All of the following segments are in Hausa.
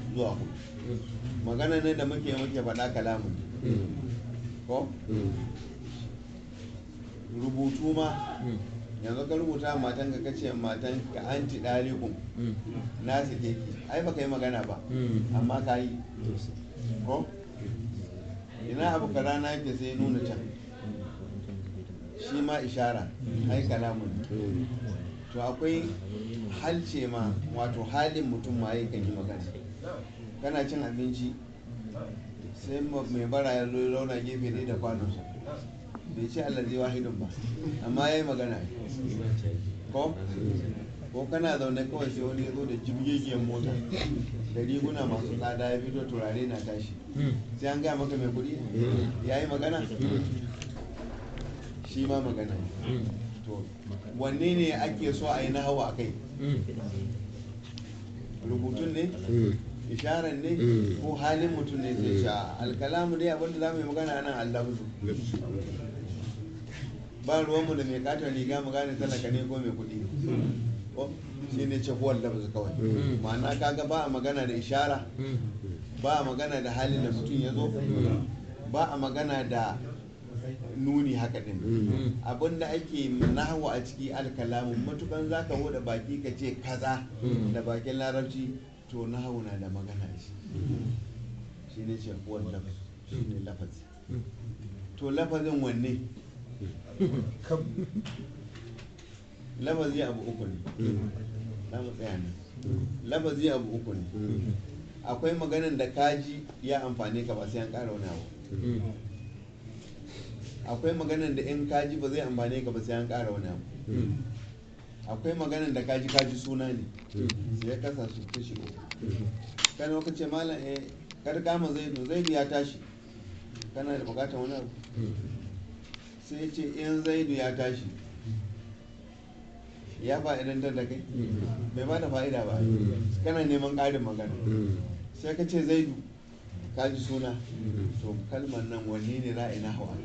zuwa hudu magana ne da muke muke faɗa kalamun ko rubutu ma yanzu ka rubuta matan ka kace matan ka anti dalikun na su ki ai baka yi magana ba amma ka yi ko ina abu kaza na yake sai nuna can shi ma ishara ai kalamun to akwai halce ma wato halin mutum ma yakan yi magana kana cin abinci sai mai bara ya zo ya zauna gefe ne da kwanonsa bai ce allazi wahidun ba amma ya yi magana ko ko kana zaune kawai sai wani ya zo da jibgegiyar mota da riguna masu tsada ya fito turare na tashi sai an gaya maka mai kuɗi ya yi magana shi ma magana to wanne ne ake so a yi na hawa a kai rubutun ne isharar ne ko halin mutum ne zai sha alkalamu dai abinda za mu yi magana nan allahuzu ba ruwanmu da mai katon riga mu gane talaka ne ko mai kuɗi ko shi ne ce kowar lafzu kawai ma'ana kaga ba a magana da ishara ba a magana da halin da mutum ya zo ba a magana da nuni haka din abinda ake nahawa a ciki alkalamu matukan za ka da baki ka ce kaza da bakin larabci to nahawu na da magana shi shi ne ce kowar lafzu shi ne lafazi to lafazin wanne lafazi abu uku ne na mu tsaya nan lafazi abu uku ne akwai maganan da kaji ya amfani ka ba sai an ƙara wani abu akwai maganan da in kaji ba zai amfani ka ba sai an ƙara wani abu akwai maganan da kaji kaji suna ne sai ya kasa su kashi uku kan waka ce malam eh kar kama zaidu zaidu ya tashi kana da bukatar wani abu sai ce in zaidu ya tashi ya fa'idantar da kai bai ba da fa'ida ba kana neman ƙarin magana sai ka ce zaidu ka ji suna to kalmar nan wanne ne ra'ayi na hawa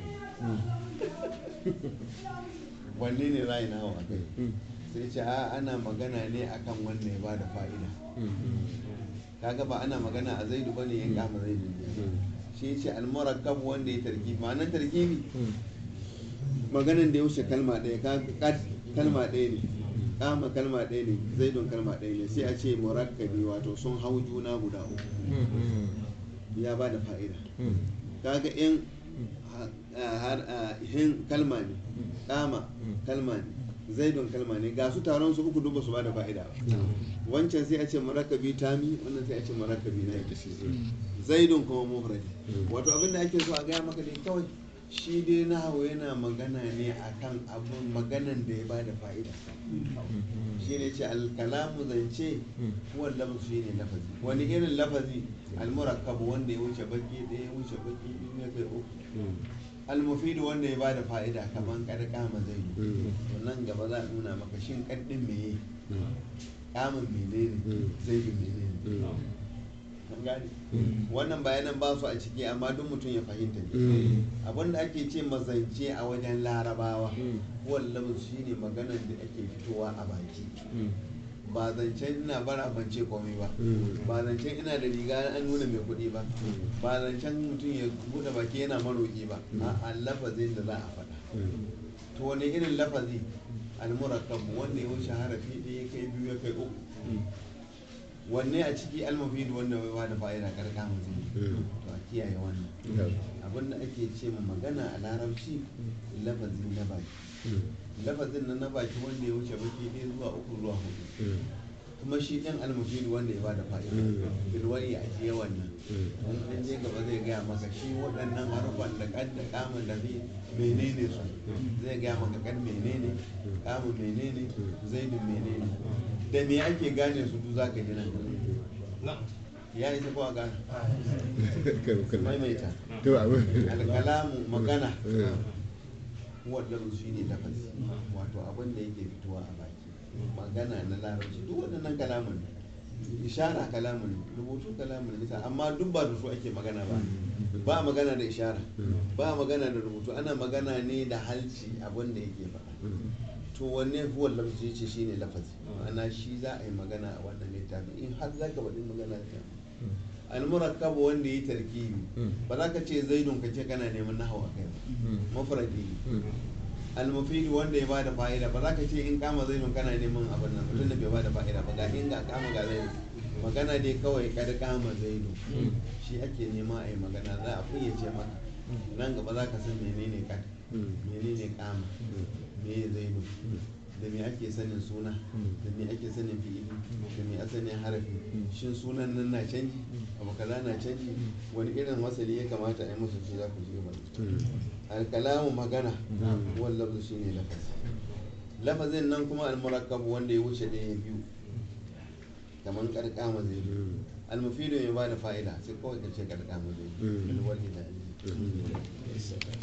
wanne ne ra'ayi na hawa sai ce a ana magana ne akan wanda ya ba da fa'ida kaga ba ana magana a zaidu ba ne ya kama zaidu shi ce almurakkab wanda ya tarkibi ma'anar tarkibi maganan da ya wuce kalma ɗaya kalma ɗaya ne kama kalma ɗaya ne zaidun kalma ɗaya ne sai a ce murakkabi wato sun hau juna guda uku ya ba da fa'ida kaga in hin kalma ne kama kalma ne zaidun kalma ne ga su taron su uku duba su ba da fa'ida ba wancan sai a ce murakkabi tami wannan sai a ce murakkabi na zaidun kuma mufradi wato abinda ake so a gaya maka ne kawai shi dai na hawa yana magana ne akan abun maganan da ya ba da fa'ida shi ne ce alkalamu zance kuwa lafaz shi ne lafazi wani irin lafazi almurakkabu wanda ya wuce baki ɗaya ya wuce baki biyu ya kai uku almufidu wanda ya ba da fa'ida kamar karkama zai yi nan gaba za a nuna maka shin kaddin meye kamun menene zai yi menene gane wannan bayanan ba su a ciki amma duk mutum ya fahimta ne abinda ake ce mazance a wajen larabawa wallan shi ne maganar da ake fitowa a baki ba zancen ina bara ban ce komai ba ba zancen ina da riga an nuna mai kuɗi ba ba zancen mutum ya buɗe baki yana maroƙi ba a lafazin da za a faɗa to wani irin lafazi almurakkab wanda ya wuce harafi ɗaya kai biyu ya kai uku wanne a ciki almafidu wanda bai bada fa'ida karka mutum to a kiyaye wannan abinda ake ce ma magana a larabci lafazin na baki lafazin na na baki wanda ya wuce baki ɗaya zuwa uku zuwa hudu kuma shi ɗan almafidu wanda ya bada fa'ida bilwari a jiye wannan wani ɗan je gaba zai gaya maka shi waɗannan harufan da ƙad da kamun da zai menene su zai gaya maka kan menene kamun menene zaidun menene da me ake gane su duk za ka ji nan ya isa kowa gane maimaita alkalamu magana wadda shi ne lafazi wato abin da yake fitowa a baki magana na larabci duk waɗannan kalamun ishara kalamun rubutu kalamun bisa amma duk ba da su ake magana ba ba magana da ishara ba magana da rubutu ana magana ne da halci abin da yake faɗa to wanne huwa lafzi ce shine lafazi ma'ana shi za a yi magana a wannan littafi in har za ka faɗi magana ta almurakkabu wanda yi tarkibi ba za ka ce zaidun ka ce kana neman nahawa kai ba mafradi ne almufidi wanda ya bada fa'ida ba za ka ce in kama zaidun kana neman abin nan mutum da bai bada fa'ida ba ga in ga kama ga zaidun magana dai kawai kada kama zaidun shi ake nema a yi magana za a fayyace maka nan gaba za ka san menene kad menene kama me zaidun da me ake sanin suna da me ake sanin fi'ili da me ake sanin harafi shin sunan nan na canji abu kaza na canji wani irin wasali ya kamata a yi musu shi za ku ji ba alkalamu magana wani lafzu shi ne lafazi lafazin nan kuma almurakkabu wanda ya wuce ɗaya biyu kamar karkama zai yi almufidu ya ba da fa'ida sai kawai ka ce karkama zai yi alwali da